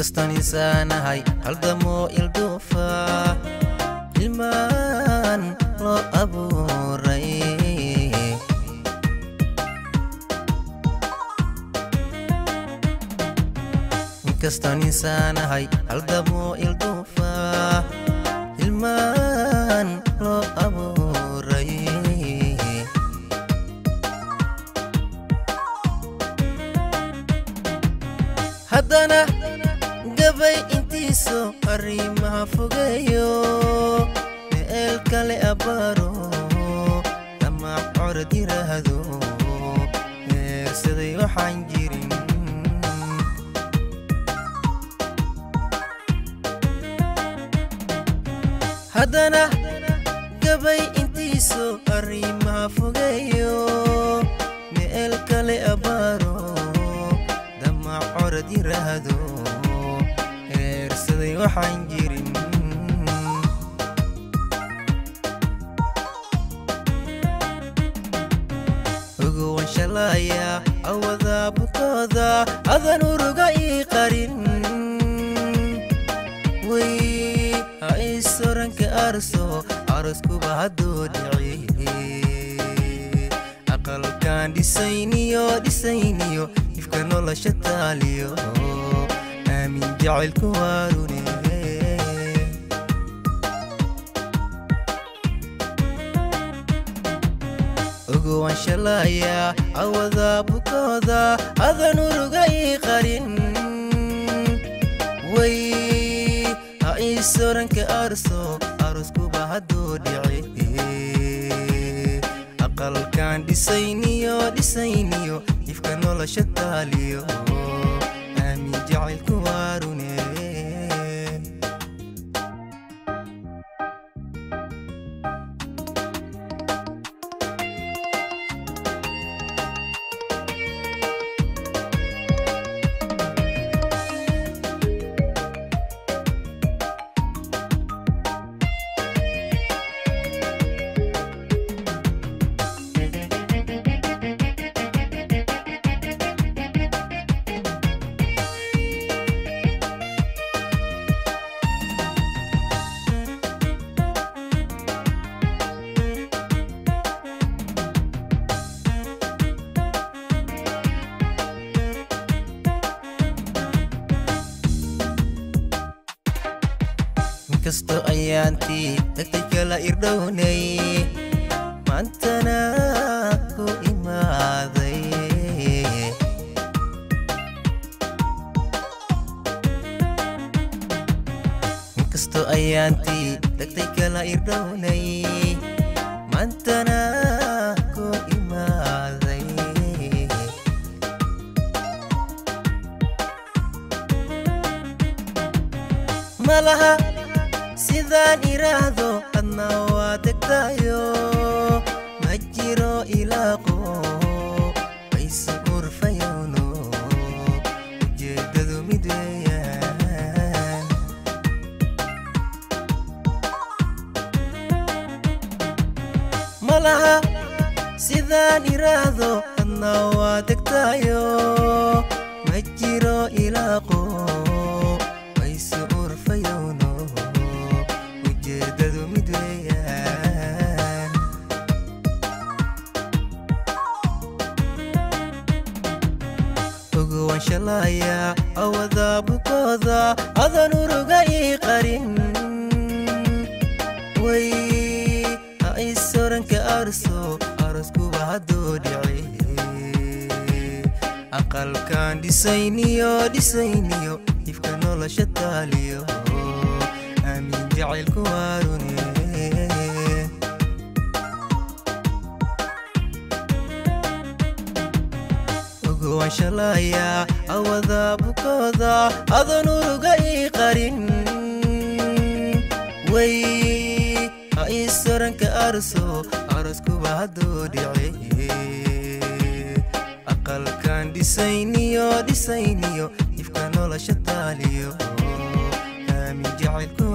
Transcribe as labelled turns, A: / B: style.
A: inkastaan insaanahay haldamoo ilduufa ilmaan loo abuuray inkastaan insaanahay haldamoo ilduufa ilmaan loo abuuray haddana gabay intiisu arrimaha fogeeyo meel kale abbaaro damac corad yiraahdo meersaday waxaan jirin haddana gabay intiisu arrimaha fogeeyo meel kale abbaaro damac corad yiraahdo eersaday waxaan jirin ogowan shalaaya awada bukooda adan uruga ii qarin way ha isoranka arso aroskuba hadduu dhici aqalkan dhisayniyo dhisayniyo ifka nolosha taaliyo aamin jacaylku waarune ogowan shalaaya awada bukooda adan uruga ii qarin way ha isoranka arso aroskuba hadduu dhici aqalkan dhisayniyo dhisayniyo ifka nolosha taaliyo aamin jacaylku waarune inkastoo ayaantii dagtay kala irdhownay maantana ku imaaday inkastoo ayaantii dagtay kala irdhownay maantana ku imaaday malaha sidaan iraahdo adna waa degtayo ma jiro ilaaqo bayse urfayowno ujeeddadu mid weeyaan malaha sidaan iraahdo adna waa degtayo ma jiro ilaaqo bayse urfayowno ujeeddadu mid weeyaan ogowan shalaaya awada bukooda adan uruga ii qarin way ha isoranka arso aroskuba hadduu dhici aqalkan dhisayniyo dhisayniyo ifka nolosha taaliyo aamin jacaylku waarune ogowan shalaaya awada bukooda adan uruga ii qarin way ha isoranka arso aroskuba hadduu dhici aqalkan dhisayniyo dhisayniyo ifka nolosha taaliyo aamin jacaylku